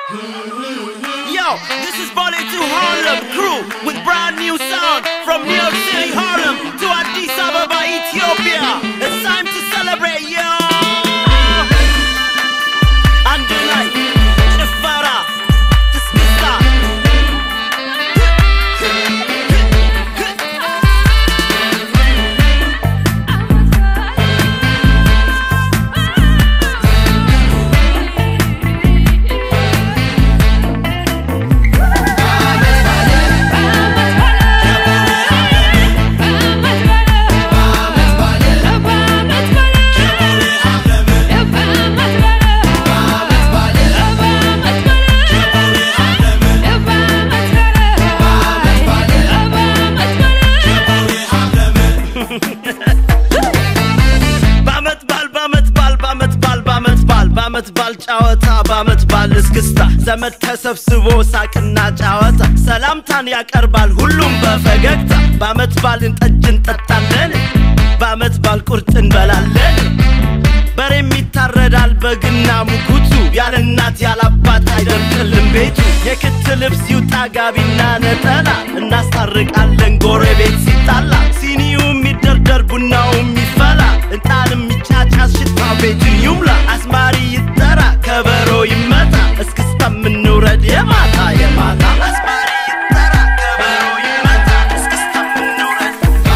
Yo, this is Bonnie to Harlem crew with brand new sound from New York City, Harlem to Addis Ababa, Ethiopia. It's time to celebrate, yo! And tonight, Chifara, Tiskista. በአመት ባል በአመት ባል በአመት ባል በአመት ባል በአመት ባል ጨዋታ በአመት ባል እስክስታ ዘመድ ተሰብስቦ ሳቅና ጨዋታ ሰላምታን ያቀርባል ሁሉም በፈገግታ በአመት ባልን ጠጅ እንጠጣለን በአመት ባል ቁርጥ እንበላለን በሬም ይታረዳል በግና ሙኩቱ ያለ እናት ያለ አባት አይደርቅልም ቤቱ የክት ልብስ ይውጣ ጋቢና ነጠላ እናስታርቃለን ጎረቤት ሲጣላ ሲኒውም ይደርደር ቡናውም ይፈላ እጣንም ይጫጫስ ሽታ ቤቱን ይሙላ አዝማሪ ይጠራ ከበሮ ይመታ እስክስታ ምንውረድ የማታ የማታ አዝማሪ ይጠራ ከበሮ ይመታ እስክስታ ምንውረድ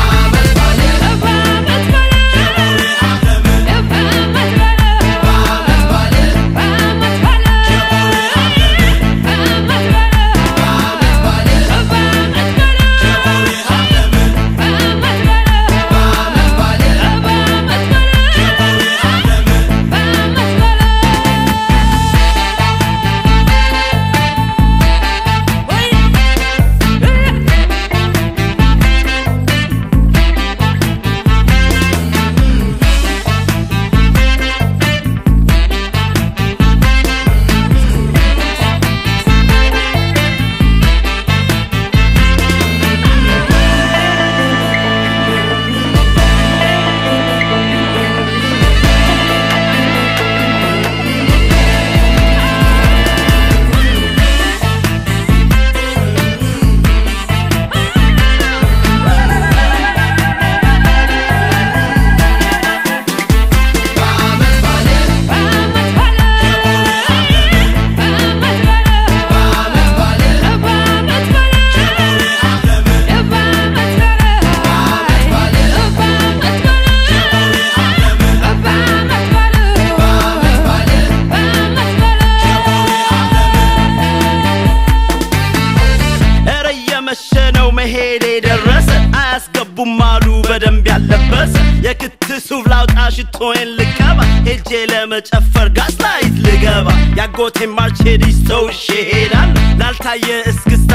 እረ እየመሸ ነው መሄድ የደረሰ አያስገቡም አሉ በደንብ ያለበሰ የክት ሱፍ ላውጣ ሽቶዬን ልቀባ ሄጄ ለመጨፈር ጋስላይት ልገባ ያጎቴ ማርቼዲስ ተውሼ ሄዳለሁ ላልታየ እስክስታ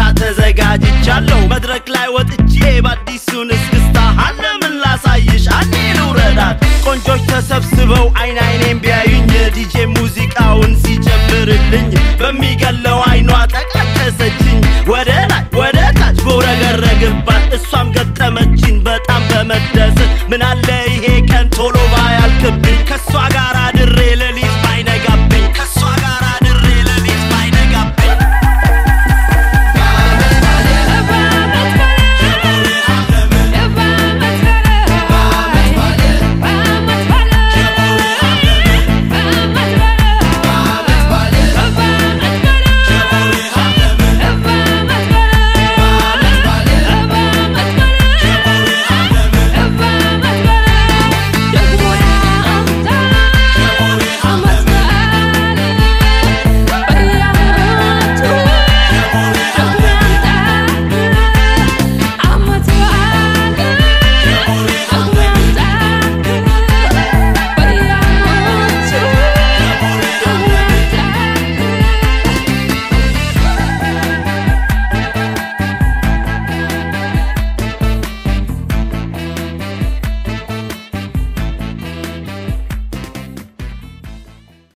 ተዘጋጅቻለሁ መድረክ ላይ ወጥቼ በአዲሱን እስክስታ አለምን ላሳይሽ አንዴ ልውረዳት ቆንጆች ተሰብስበው አይን አይኔን ቢያዩኝ ዲጄ ሙዚቃውን ሲጨምርልኝ በሚገለው አይኗ ጠቃቀሰችኝ ወደ ላይ ወደ ታች በውረገረግባት እሷም ገጠመችኝ በጣም በመደሰት ምናለ ይሄ ቀን ቶሎ ባያልቅብኝ ከሷ